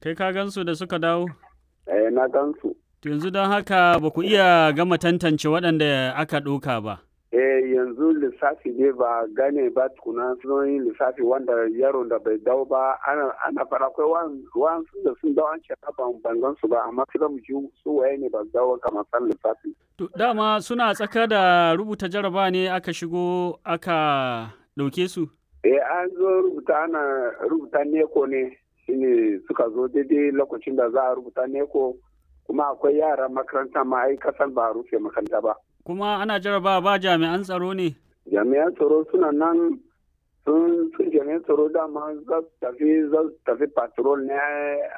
Kai ka gansu da suka dawo? Eh, na gansu. To yanzu don haka ba ku iya gama tantance waɗanda aka ɗauka ba. Eh, yanzu lissafi ne ba gane ba tukuna sun yi lissafi wanda yaron da bai dawo ba ana ana fara akwai wa'ansu da sun dawo an ce ban ban gan su ba amma sai mu ji su waye ne ba dawo kamar san lissafi. To dama suna tsaka da rubuta jaraba ne aka shigo aka ɗauke su? Eh, an zo rubuta ana rubuta neko ne shine suka zo daidai lokacin da za a rubuta neko kuma akwai yara makaranta ma ai kasan ba a rufe makaranta ba. Kuma ana jaraba ba jami'an tsaro ne? Jami'an tsaro suna nan sun sun jami'an tsaro dama za su tafi za su tafi patrol ne